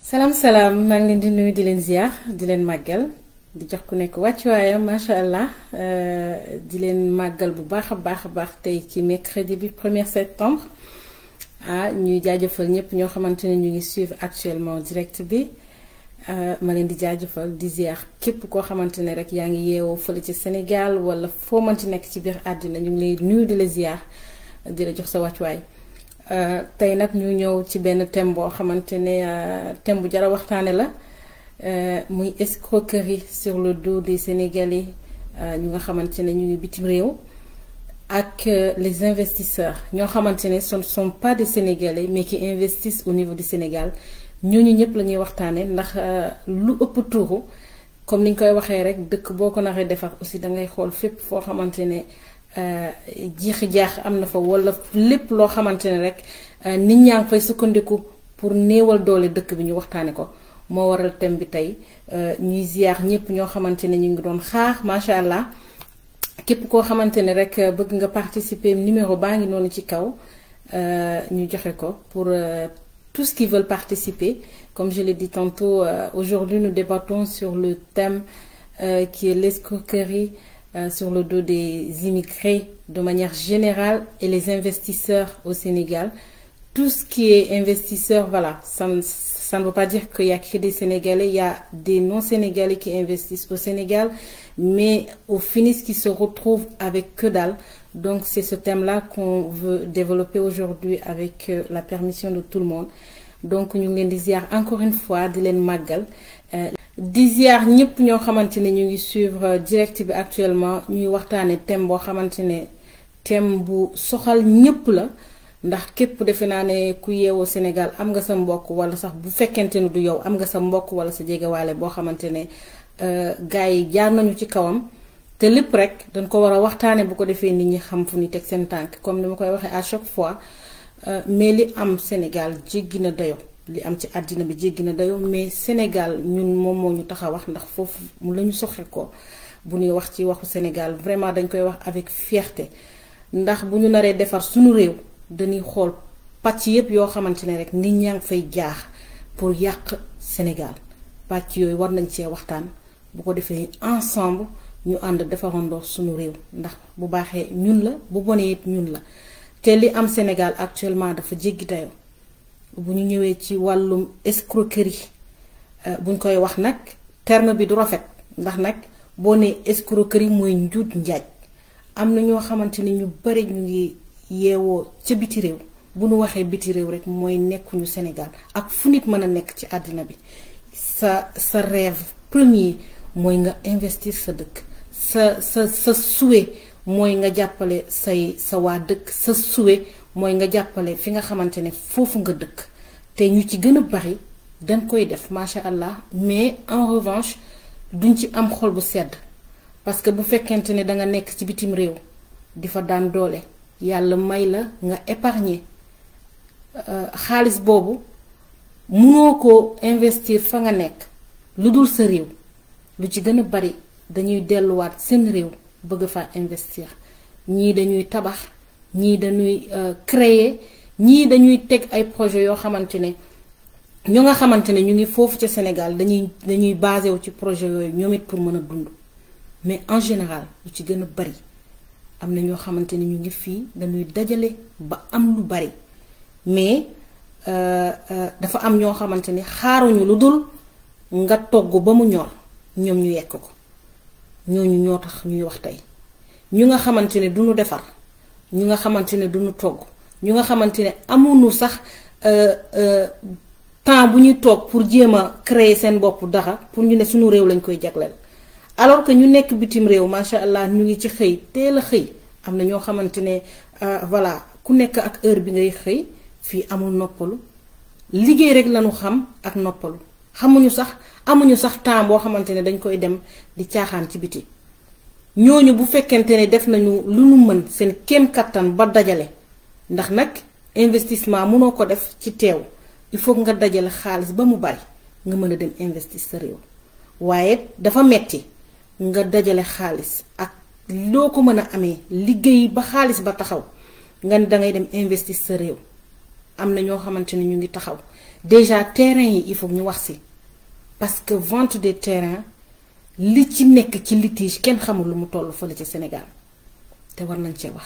salaam salaam maa ngi leen di nuyu di leen ziar di leen màggal di jox ku nekk wàccuwaayam macha allah di leen màggal bu baax a baax a baax tey ci mercredi bi 1er septembre ah ñuy jaajëfal ñëpp ñoo xamante ne ñu ngi suivre actuellement direct bi ma leen di jaajëfal di ziar képp koo xamante ne rek yaa ngi yeewoo fële ci Sénégal wala foo mënti nekk ci biir àddina ñu ngi lay nuyu di la ziar di la jox sa wàccuwaay. tey nag ñu ñëw ci benn thème boo xamante ne thème bu jara waxtaane la muy escroquerie sur le dos des Sénégalais ñu nga xamante ne ñu ngi bitim réew ak les investisseurs ñoo xamante ne ce ne sont pas des Sénégalais mais qui investissent au niveau du Sénégal ñooñu ñëpp la ñuy waxtaane ndax lu ëpp tuuru comme ni ñu koy waxee rek dëkk boo ko naxee defar aussi dangay xool fépp foo xamante ne jiixi jaax am na fa wala lépp loo xamante ne rek nit ñaa ngi fay sukkandiku pour néewal doole dëkk bi ñu waxtaane ko moo waral thème bi tey ñuy ziar ñëpp ñoo xamante ne ñu ngi doon xaar macha allah képp koo xamante ne rek bëgg nga participer numéro baa ngi noonu ci kaw ñu joxe ko pour tous qui veulent participer comme je l'ai dit tantôt aujourd'hui nous débattons sur le thème qui est l'escroquerie sur le dos des immigrés de manière générale et les investisseurs au Sénégal. Tout ce qui est investisseur, voilà, ça, ça ne veut pas dire qu'il y a que des Sénégalais, il y a des non-Sénégalais qui investissent au Sénégal, mais au finish qui se retrouvent avec que dalle. Donc c'est ce thème-là qu'on veut développer aujourd'hui avec la permission de tout le monde. Donc ñu ngi leen di ziar encore une fois di leen màggal di ziar ñëpp ñoo xamante ne ñu ngi suivre direct bi actuellement ñuy waxtaane thème boo xamante ne thème bu soxal ñëpp la ndax képp defe naa ne ku yeewoo Sénégal am nga sa mbokk wala sax bu fekkente ne du yow am nga sa mbokk wala sa jegewaale boo xamante ne gars yi jaar nañu ci kawam te lépp rek dañ ko war a waxtaane bu ko defee nit ñi xam fu ñu teg seen tànk comme ni ma koy waxee à chaque fois mais li am Sénégal jéggi na dayo li am ci àddina bi jéggi na dayo mais Sénégal ñun moom moo ñu tax a wax ndax foofu la ñu soxe ko bu ñuy wax ci waxu Sénégal vraiment dañ koy wax avec fierté ndax bu ñu naree defar suñu réew dañuy xool pàcc yépp yoo xamante ne rek nit ñaa ngi fay jaax pour yàq Sénégal pàcc yooyu war nañ cee waxtaan bu ko defee ensemble ñu ànd defarandoo suñu réew ndax bu baaxee ñun la bu bonee it ñun la te li am Sénégal actuellement dafa jéggi dayoo bu ñu ñëwee ci wàllum escroquerie buñ koy wax nag terme bi du rafet ndax nag boo nee escroquerie mooy njuut njaaj am na ñoo xamante ni ñu bari ñu ngi yeewoo ca biti réew bu ñu waxee biti réew rek mooy nekkuñu Sénégal ak fu nit mën a nekk ci àddina bi sa sa rêve premier mooy nga investir sa dëkk sa sa sa souhait mooy nga jàppale say sa waa dëkk sa souhait mooy nga jàppale fi nga xamante ne foofu nga dëkk te ñu ci gën a bari dañ koy def macha allah mais en revanche duñ ci am xol bu sedd parce que bu fekkente ne danga nekk ci bitim réew di fa daan doole yàlla may la nga épargner xaalis boobu munoo ko investir fa nga nekk lu dul sa réew lu ci gën a bari dañuy delluwaat seen réew bëgg fa investir ñii dañuy tabax ñii dañuy créer ñii dañuy teg ay projet yoo xamante ne ñu nga xamante ne ñu ngi foofu ca Sénégal dañuy dañuy basé wu ci projet yooyu ñoom it pour mën a dund mais en général lu ci gën a bari am na ñoo xamante ne ñu ngi fii dañuy dajale ba am lu bari mais dafa am ñoo xamante ni xaaruñu lu dul nga togg ba mu ñor ñoom ñu yekk ko ñooñu ñoo tax ñuy wax tey ñu nga xamante ne duñu defar ñu nga xamante ne duñu togg ñu nga xamante ne amuñu sax temps bu ñuy toog pour jéem a créer seen bopp dara pour ñu ne suñu réew lañ koy jagleel alors que ñu nekk bitim réew macha allah ñu ngi ci xëy teel a xëy am na ñoo xamante ne voilà ku nekk ak heure bi ngay xëy fii amul noppalu liggéey rek lañu xam ak noppalu xamuñu sax amuñu sax temps boo xamante ne dañ koy dem di caaxaan ci biti ñooñu bu fekkente ne def nañu lu nu mën seen kéem kattan ba dajale ndax nag investissement mënoo ko def ci teew il faut nga dajale xaalis ba mu bari nga mën a dem investir sa réew waaye dafa metti nga dajale xaalis ak loo ko mën a amee liggéey ba xaalis ba taxaw nga ne dangay dem investir sa réew am na ñoo xamante ne ñu ngi taxaw déjà terrain yi il faut ñu wax ci parce que vente des terrains li ci nekk ci litige kenn xamul lu mu toll fële ci Sénégal te war nañ cee wax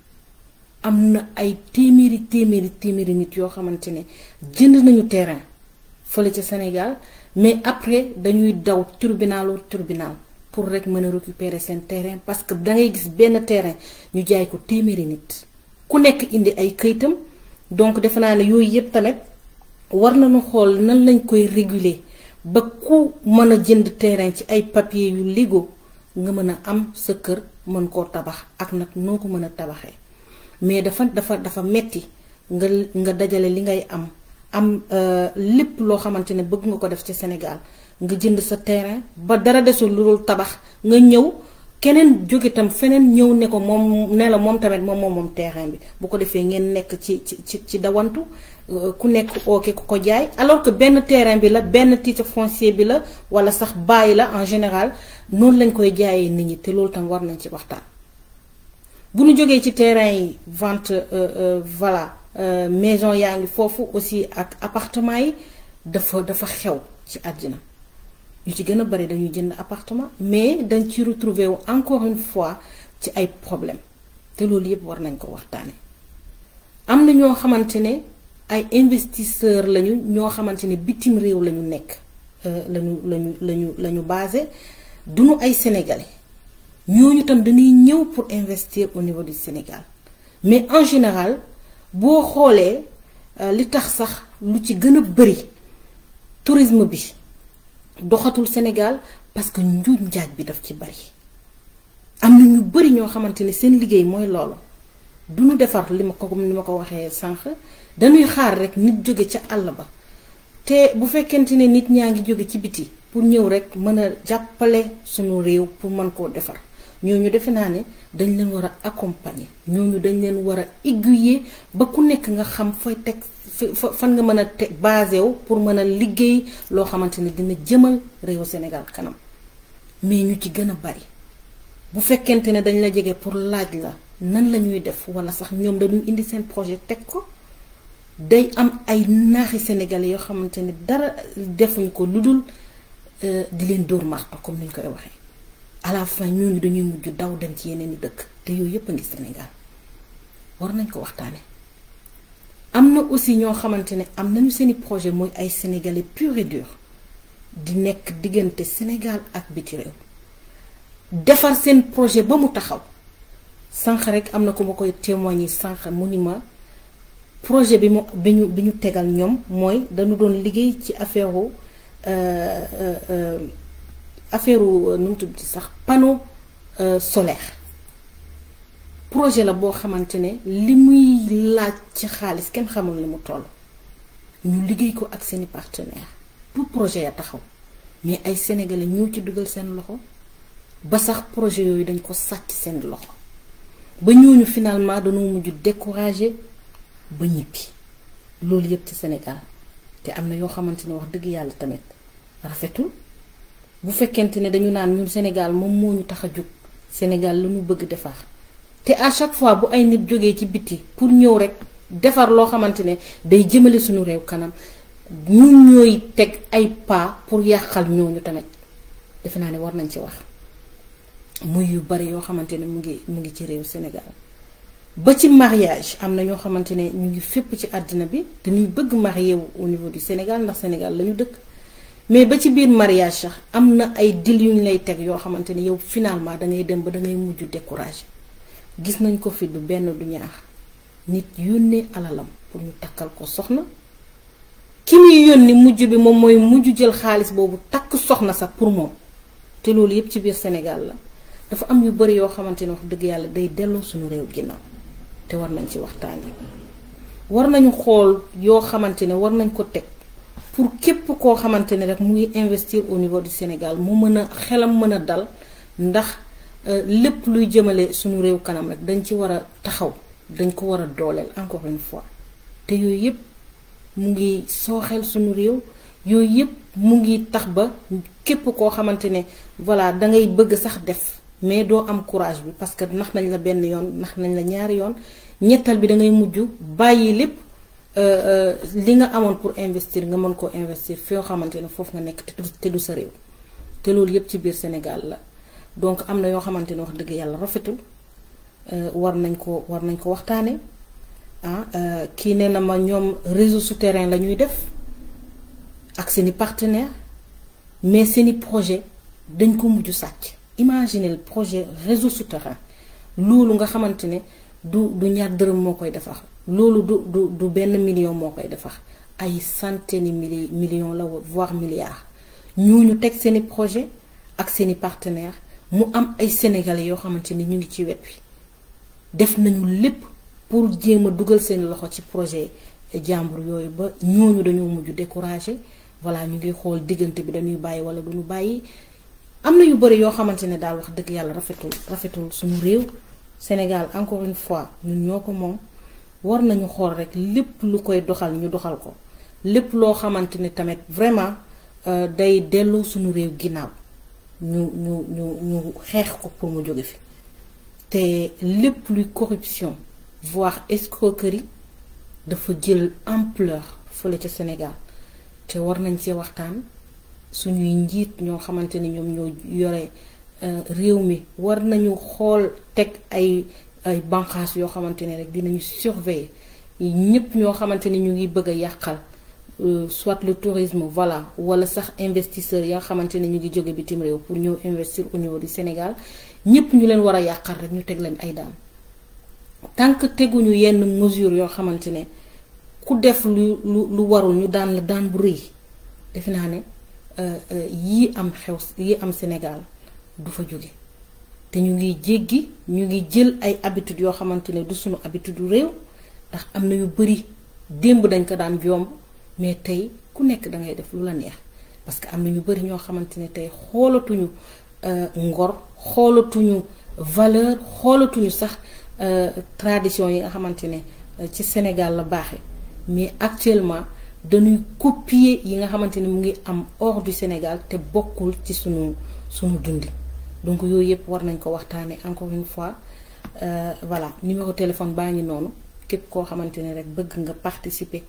am na ay téeméeri téeméeri téeméeri nit yoo xamante ne jënd nañu terrain fële ci Sénégal mais après dañuy daw tribunalu tribunal pour rek mën a récupérer seen terrain parce que dangay gis benn terrain ñu jaay ko téeméeri nit ku nekk indi ay këyitam donc defe naa ne yooyu yëpp tamit war nañu xool nan lañ koy réguler ba ku mën a jënd terrain ci ay papier yu légaux nga mën a am sa kër mën koo tabax ak nag noo ko mën a tabaxee mais dafa dafa dafa metti nga nga dajale li ngay am am lépp loo xamante ne bëgg nga ko def ci Sénégal nga jënd sa terrain ba dara desul lu dul tabax nga ñëw keneen jóge tam feneen ñëw ne ko moom ne la moom tamit moom moom moom terrain bi bu ko defee ngeen nekk ci ci ci dawantu ku nekk ooke ku ko jaay alors que benn terrain bi la benn titre foncier bi la wala sax bàyyi la en général noonu lañ koy jaayee nit ñi te loolu tam war nañ ci waxtaan. bu ñu jógee ci terrain yi vente voilà maison yaa ngi foofu aussi ak appartement yi dafa dafa xew ci àddina ñu ci gën a bari dañuy jënd appartement mais dañ ci retrouver wu encore une fois ci ay problème te loolu yépp war nañ ko waxtaane am na ñoo xamante ne ay investisseur lañu ñoo xamante ne bitim réew lañu nekk lañu lañu lañu lañu basé duñu ay sénégalais ñooñu tam dañuy ñëw pour investir au niveau du Sénégal mais en général boo xoolee li tax sax lu ci gën a bari tourisme bi doxatul Sénégal parce que njuuj njaaj bi daf ci bari am na ñu bari ñoo xamante ne seen liggéey mooy loolu du ñu defar li ma ko comme ni ma ko waxee sànq dañuy xaar rek nit jóge ca àll ba te bu fekkente ne nit ñaa ngi jóge ci biti pour ñëw rek mën a jàppale suñu réew pour mën koo defar ñooñu defe naa ne dañ leen war a accompagner ñooñu dañ leen war a aiguiller ba ku nekk nga xam fooy teg fan nga mën a teg basé wu pour mën a liggéey loo xamante ne dina jëmal réewu Sénégal kanam mais ñu ci gën a bari bu fekkente ne dañ la jege pour laaj la nan la ñuy def wala sax ñoom dañuy indi seen projet teg ko day am ay naaxi sénégalais yoo xamante ne dara defuñ ko lu dul di leen dóor marto comme ni ñu koy waxee à la fin ñooñu dañuy mujj daw dem ci yeneen i dëkk te yooyu yëpp a ngi Sénégal war nañ ko waxtaane am na aussi ñoo xamante ne am nañu seeni projet mooy ay sénégalais pur et dur di nekk diggante Sénégal ak biti réew defar seen projet ba mu taxaw sànq rek am na ko ma koy témoigner sànq mu ni ma projet bi mu bi ñu bi ñu tegal ñoom mooy dañu doon liggéey ci affaire affaire nu mu tudd sax panneau solaire projet la boo xamante ne li muy laaj ci xaalis kenn xamul ni mu toll ñu liggéey ko ak seeni partenaire pour projet ya taxaw mais ay sénégalais ñoo ci dugal seen loxo ba sax projet yooyu dañ ko sàcc seen loxo ba ñooñu finalement dañoo mujj découragé ba ñibbi loolu yëpp ci Sénégal te am na yoo xamante ne wax dëgg yàlla tamit rafetul bu fekkente ne dañu naan ñun Sénégal moom moo ñu tax a jóg Sénégal la ñu bëgg defar te à chaque fois bu ay nit jógee ci biti pour ñëw rek defar loo xamante ne day jëmale suñu réew kanam ñun ñooy teg ay pas pour yàqal ñooñu tamit defe naa ne war nañ ci wax muy yu bari yoo xamante ne mu ngi mu ngi ci réew Sénégal ba ci mariage am na ñoo xamante ne ñu ngi fépp ci àddina bi dañuy bëgg marié wu au niveau du Sénégal ndax Sénégal la ñu dëkk mais ba ci biir mariage sax am na ay dil yu ñu lay teg yoo xamante ne yow finalement dangay dem ba dangay mujj découragé gis nañ ko fi du benn du ñaar nit yónnee alalam pour ñu takkal ko soxna ki muy yónni mujj bi moom mooy mujj jël xaalis boobu takk soxna sax pour moom te loolu yépp ci biir Sénégal la dafa am yu bari yoo xamante ne wax dëgg yàlla day delloo suñu réew ginnaaw te war nañ ci waxtaanee war nañu xool yoo xamante ne war nañ ko teg pour képp koo xamante ne rek mu ngi investir au niveau du Sénégal mu mën a xelam mën a dal ndax lépp luy jëmale suñu réew kanam rek dañ ci war a taxaw dañ ko war a dooleel encore une fois te yooyu yépp mu ngi sooxeel suñu réew yooyu yépp mu ngi tax ba képp koo xamante ne voilà dangay bëgg sax def mais doo am courage bi parce que nax nañ la benn yoon nax nañ la ñaari yoon ñettal bi dangay mujj bàyyi lépp li nga amoon pour investir nga mën koo investir fi nga xamante ne foofu nga nekk te du sa réew te loolu yépp ci biir Sénégal la donc am na yoo xamante ne wax dëgg yàlla rafetul war nañ ko war nañ ko waxtaane ah kii nee na ma ñoom réseau souterrain la ñuy def ak seeni partenaire mais seeni projet dañ ko mujj sàcc imaginez le projet réseau souterrain loolu nga xamante ne du du ñaar dërëm moo koy defar loolu du du du benn million moo koy defar ay centaines mili millions la voire milliards ñooñu teg seeni projet ak seeni partenaire mu am ay sénégalais yoo xamante ni ñu ngi ci wet wi def nañu lépp pour jéem a dugal seen loxo ci projet jàmbur yooyu ba ñooñu dañoo mujj découragé voilà ñu ngi xool diggante bi dañuy bàyyi wala duñu bàyyi am na yu bëri yoo xamante ne daal wax dëgg yàlla rafetul rafetul suñu réew Sénégal encore une fois ñun ñoo ko moom war nañu xool rek lépp lu koy doxal ñu doxal ko lépp loo xamante ne tamit vraiment day delloo suñu réew ginnaaw ñu ñu ñu ñu xeex ko pour mu jóge fi te lépp luy corruption voire escroquerie dafa jël ampleur fële ca Sénégal te war nañ ci waxtaan suñuy njiit ñoo xamante ni ñoom ñoo yore réew mi war nañu xool teg ay ay banqaas yoo xamante ne rek dinañu surveiller ñëpp ñoo xamante ni ñu ngi bëgg a yàqal soit le tourisme voilà wala sax investisseurs ya nga xamante ne ñu ngi jóge bitim réew pour ñëw investir au niveau du Sénégal ñëpp ñu leen war a yàqal rek ñu teg leen ay daan tant que teguñu yenn mesure yoo xamante ne ku def lu lu lu warul ñu daan la daan bu rëy defe naa ne yii am xew yii am Sénégal du fa jóge te ñu ngi jéggi ñu ngi jël ay habitudes yoo xamante ne du suñu habitude du réew ndax am na yu bari démb dañ ko daan jomb mais tey ku nekk da ngay def lu la neex parce que am na ñu bari ñoo xamante ne tey xoolatuñu ngor xoolatuñu valeur xoolatuñu sax tradition yi nga xamante ne ci Sénégal la baaxe mais actuellement dañuy copier yi nga xamante ne mu ngi am hors du Sénégal te bokkul ci sunu sunu dundi donc yooyu yëpp war nañ ko waxtaanee encore une fois voilà numéro téléphone baa ngi noonu képp koo xamante ne rek bëgg nga participer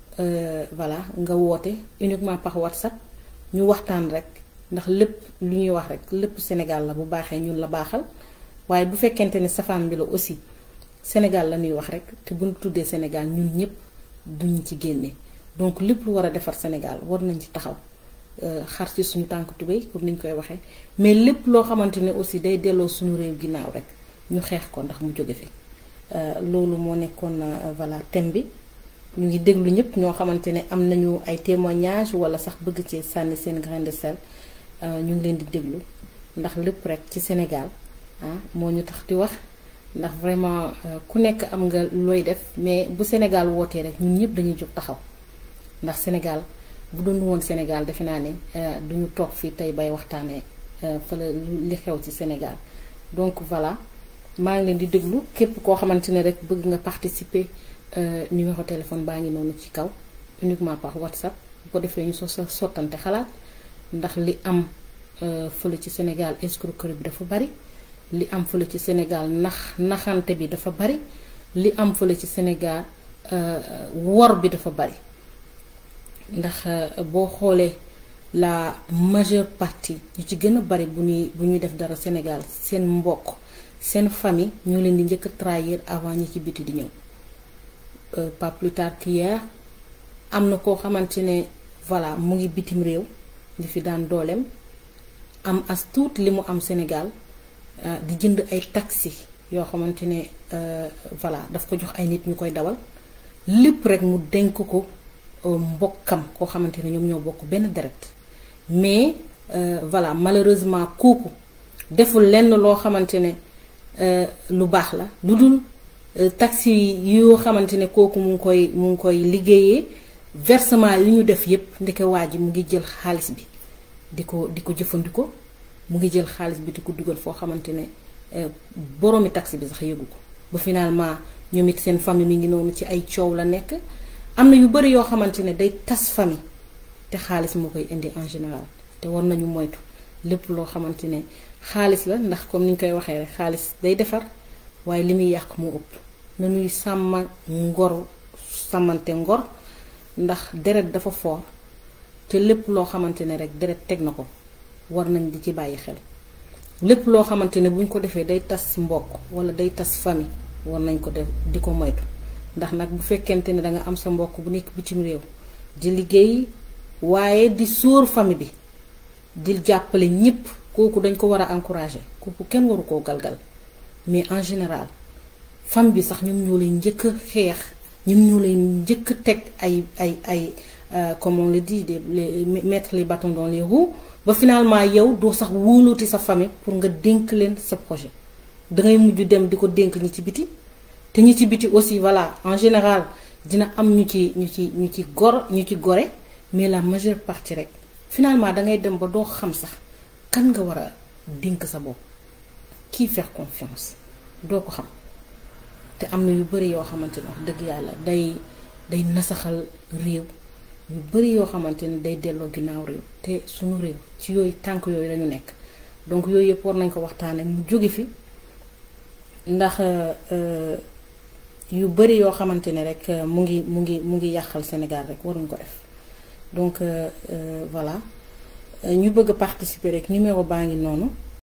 voilà nga woote uniquement par WhatsApp ñu waxtaan rek ndax lépp lu ñuy wax rek lépp Sénégal la bu baaxee ñun la baaxal waaye bu fekkente ne safaan bi la aussi Sénégal la ñuy wax rek te bu ñu tuddee Sénégal ñun ñëpp duñ ci génne donc lépp lu war a defar Sénégal war nañ ci taxaw xar ci suñu tànk tubéy comme ni ñu koy waxee mais lépp loo xamante ne aussi day delloo suñu réew ginnaaw rek ñu xeex ko ndax mu jóge fi loolu moo nekkoon voilà thème bi ñu ngi déglu ñëpp ñoo xamante ne am nañu ay témoignages wala sax bëgg ci sànni seen grain de sel ñu ngi leen di déglu ndax lépp rek ci Sénégal ah moo ñu tax di wax ndax vraiment ku nekk am nga looy def mais bu Sénégal wootee rek ñun ñëpp dañuy jóg taxaw ndax Sénégal bu doon woon Sénégal defe naa ne duñu toog fii tey bay waxtaanee fële li xew ci Sénégal donc voilà maa ngi leen di déglu képp koo xamante ne rek bëgg nga participer numéro téléphone baa ngi noonu ci kaw uniquement par WhatsApp bu ko defee ñu so sottante xalaat ndax li am fële ci Sénégal escroquerie bi dafa bari li am fële ci Sénégal nax naxante bi dafa bari li am fële ci Sénégal wor bi dafa bari ndax boo xoolee la majeure partie ñu ci gën a bari bu ñuy bu ñuy def dara Sénégal seen mbokk seen famille ñoo leen di njëkk a trahir avant ñi ci biti di ñëw pas plus tard qu'hier am na koo xamante ne voilà mu ngi bitim réew di fi daan dooleem am as tuut li mu am Sénégal di jënd ay taxi yoo xamante ne voilà daf ko jox ay nit ñu koy dawal lépp rek mu denk ko mbokkam koo xamante ne ñoom ñoo bokk benn deret mais voilà malheureusement kooku deful lenn loo xamante ne lu baax la lu dul taxi yoo xamante ne kooku mu ngi koy mu ngi koy liggéeyee versement yi ñu def yépp ndeke waa ji mu ngi jël xaalis bi di ko di ko jëfandikoo mu ngi jël xaalis bi di ko dugal foo xamante ne boroomi taxi bi sax yëgu ko ba finalement ñoom it seen famille mi ngi noonu ci ay coow la nekk am na yu bari yoo xamante ne day tas famille te xaalis moo koy indi en général te war nañu moytu lépp loo xamante ne xaalis la ndax comme ni ñu koy waxee rek xaalis day defar waaye li muy yàq moo ëpp nañuy sàmm ngor sàmmante ngor ndax deret dafa foor te lépp loo xamante ne rek deret teg na ko war nañ di ci bàyyi xel lépp loo xamante ne buñ ko defee day tas mbokk wala day tas famille war nañ ko def di ko moytu ndax nag bu fekkente ne danga am sa mbokk bu nekk bitim réew di liggéey waaye di sóor famille bi di jàppale ñépp kooku dañ ko war a encourager kooku kenn waru koo galgal mais en général femme bi sax ñoom ñoo lay njëkk a xeex ñoom ñoo lay njëkk a teg ay ay ay comme on le dit de les mettre les bâtons dans les roues ba finalement yow doo sax wóolooti sa famille pour nga dénk leen sa projet dangay mujj dem di ko dénk ñi ci biti te ñi ci biti aussi voilà en général dina am ñu ci ñu ci ñu ci gor ñu ci gore mais la majeure partie rek finalement dangay dem ba doo xam sax kan nga war a dénk sa bopp kii faire confiance doo ko xam te am na yu bari yoo xamante ne wax dëgg yàlla day day nasaxal réew yu bari yoo xamante ne day delloo ginnaaw réew te suñu réew ci yooyu tànk yooyu lañu nekk donc yooyu yëpp war nañ ko waxtaane mu jóge fi ndax yu bari yoo xamante ne rek mu ngi mu ngi mu ngi yàqal Sénégal rek waruñ ko def donc voilà ñu bëgg a participer rek numéro baa ngi noonu